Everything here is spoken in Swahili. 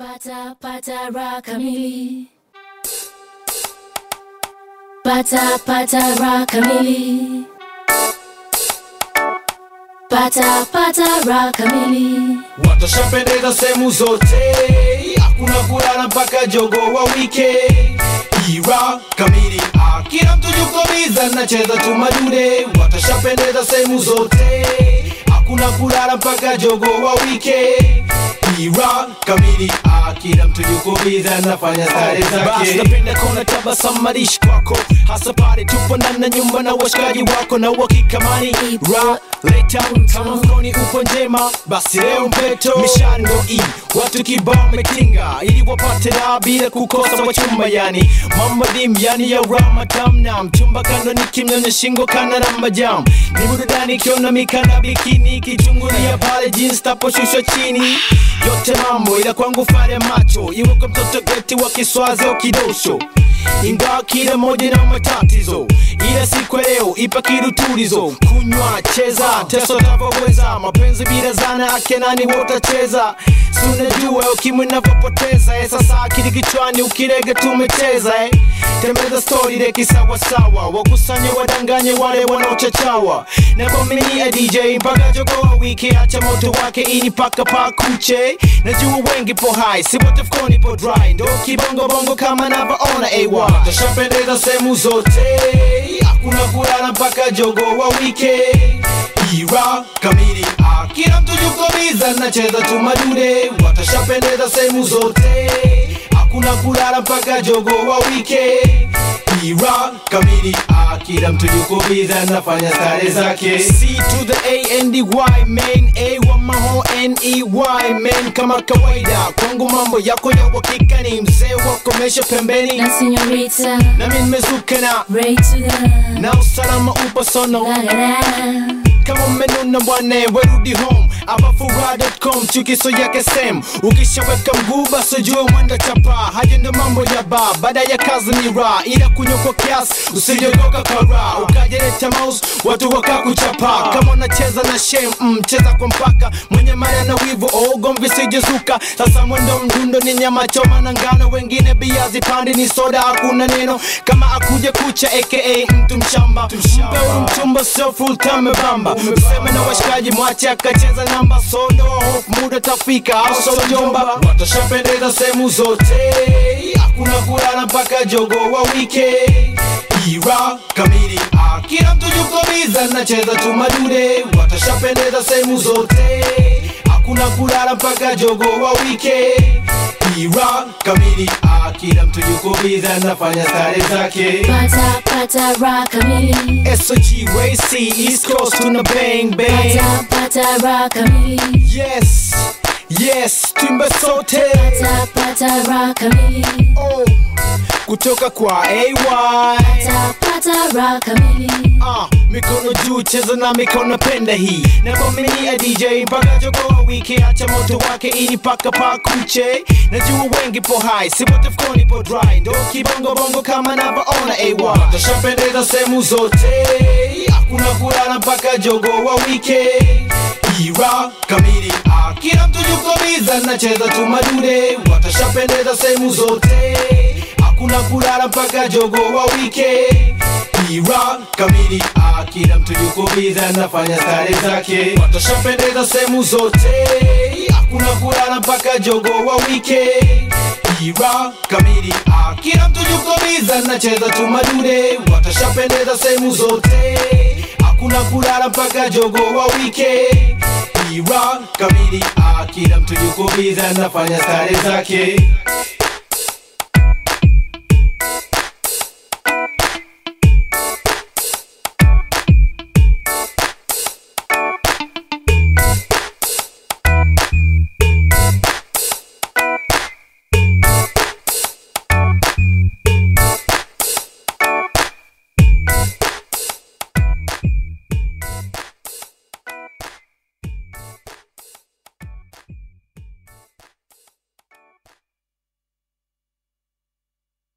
Pata pata raha kamili. Pata pata raha kamili. Pata pata raha kamili. watashapendeza sehemu zote, hakuna kulala mpaka jogo wa wike. Ira kamili, ah, kila mtu yuko biza, nacheza tu madude. Watashapendeza sehemu zote, hakuna kulala mpaka jogo wa wike. Ira kamili, ah, kila mtu yuko biza, nafanya stare Basi zake. napenda kuona tabasamu marishi kwako hasa pale tupo ndani ya nyumba na washikaji wako na wakikamani ra leta kama mkoni upo njema basi leo mpeto mishando i watu kibao metinga ili wapate raha bila kukosa wachumba yani mama dim yani ya ramatam na mchumba kando ni kimnyonya shingo kana na majam ni burudani ikiona mikana bikini kichungulia pale jeans taposhushwa chini yote mambo ila kwangu fare macho iwe kwa mtoto geti wa kiswazi au kidosho ingawa kila moja na matatizo ila siku ya leo ipa kirutulizo kunywa cheza teso navyoweza mapenzi bila zana ake nani wotacheza sunajua ukimwi navyopoteza eh, sasa akili kichwani ukirege tumecheza eh. tembeza stori reki sawasawa wakusanye wadanganye wale wanaochachawa na kwaminia dj mpaka jogoa wiki acha moto wake ili paka pakuche najua wengi po hai si wote fkoni po dry ndo kibongobongo kama navyoona ay watashapendeza sehemu zote, hakuna kulala mpaka jogo wa wike. Ira kamili, ah, kila mtu yuko biza, nacheza tu madude. Watashapendeza sehemu zote, hakuna kulala mpaka jogo wa wike. Ira kamili, ah, kila mtu yuko biza, nafanya stare zake. C to the A and the Y main A wa maho N E Y main kama kawaida kwangu mambo yako ya uhakika ni mzee wa komesha pembeni Na señorita, nami nimezuka na Ray to the na usalama upo sono la la la. kama umenuna bwana werudi home abafura.com chukiso yake sem ukishaweka mguu basi ujue mwenda chapa haja ndo mambo ya ba baada ya kazi ni ra ila kunywa kwa kiasi usijogoka kara ukajeleta mouse watu wakakuchapa kama unacheza na shem mm, cheza kwa mpaka mwenye mara na wivu ogomvi sijezuka sasa mwendo mdundo ni nyama choma na ngano wengine bia zipandi ni soda hakuna neno kama akuje kucha aka mtu mshamba mpeuru mchumba sio full time bamba useme na washikaji mwache akacheza namba sondo hofu muda tafika au so jomba watashapendeza sehemu zote, hakuna kulala mpaka jogo wa wike. Ira kamili, ah, kila mtu yuko biza, nacheza tu madude. Watashapendeza sehemu zote, hakuna kulala mpaka jogo wa wike. Ira kamili, ah, kila mtu yuko biza, nafanya stare zake. Pata pata raha kamili. SOG Race East Coast tuna bang bang Pata pata raha kamili. Yes Yes Twimbe sote Pata pata raha kamili. oh. Kutoka kwa AY Pata pata raha kamili. Ah, mikono juu cheza na mikono penda hii na kwaminia DJ mpaka jogoa wiki acha moto wake ili paka pakuche najua wengi po hai si wote fkoni po dry ndo kibongo bongo kama navyoona AY watashapendeza sehemu zote, hakuna kulala mpaka jogo wa wike. Ira kamili, ah, kila mtu yuko biza, nacheza tu madude. Watashapendeza sehemu zote, hakuna kulala mpaka jogo wa wike. Ira kamili, ah, kila mtu yuko biza, nafanya stare zake. Watashapendeza sehemu zote, hakuna kulala mpaka jogo wa wike. Ira kamili, ah, kila mtu yuko biza, nacheza tu madude. Watashapendeza sehemu zote, hakuna kulala mpaka jogo wa wike. Ira kamili, ah, kila mtu yuko biza, nafanya stare zake.